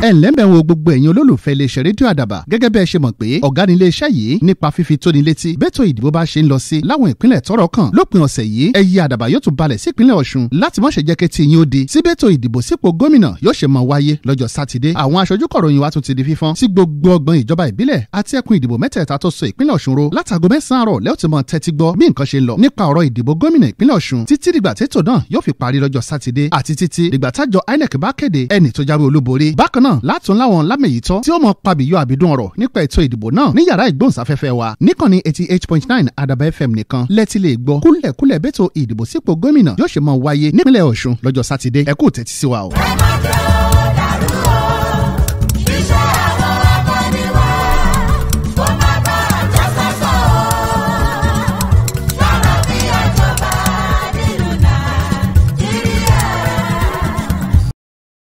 ẹ ǹlẹ́ ń bẹ̀ wo gbogbo ẹ̀yin olólùfẹ́ iléeṣẹ́ rédíò àdàbà gẹ́gẹ́ bẹ́ẹ̀ ṣe mọ̀ pé ọ̀gá ni iléeṣẹ́ yìí nípa fífi tóni létí bẹ́tò ìdìbò bá ṣe ń lọ sí láwọn ìpínlẹ̀ tọ́rọ̀ kàn lópin ọ̀sẹ̀ yìí ẹyẹ àdàbà yóò tún balẹ̀ sípínlẹ̀ ọ̀ṣun láti má ṣe jẹ́ kí tí yín ó di sí bẹ́tò ìdìbò sípò gómìnà yóò ṣe máa wáyé lọ́jọ́ sátidé àwọn aṣojú kọ̀ròyìn wa tún ti di fífọ́n sí gbogbo ọgbọ̀n ìjọba ìbílẹ̀ àti ẹkùn ìdìbò mẹ́tẹ̀ẹ̀ta tó so ìpínlẹ̀ ọ̀ṣun ro látago mẹ́sàn-án àrọ̀ lẹ́yìn tí mo tẹ́tí gbọ́ bí nǹkan ṣe lọ nípa ọ̀rọ̀ ìdìbò gómìnà ìpínlẹ̀ ọ̀ṣun títí dìgbà tètò náà yóò fi parí lọ́jọ́ sátidé àti títí dìgbà tájọ inec bá kéde ẹni tó jáwé olúborí bákan náà látún láwọn lámẹ̀yìítọ́ tí ó mọ pabìyọ àbídún ọ̀rọ̀ nípa ètò ìdìbò náà ní yàrá ìgbóhùnsáfẹ́fẹ́ wa níkànnì eighty eight point nine àdàbà fm nìkan lẹ́tí lè gbọ́ kúlẹ̀kúlẹ̀ bẹ́tò ìdìbò sípò gómìnà yóò ṣe máa wáyé nípínlẹ̀ ọ̀ṣun lọ́jọ́ sátidé ẹ kú tẹ́tí sí wa o.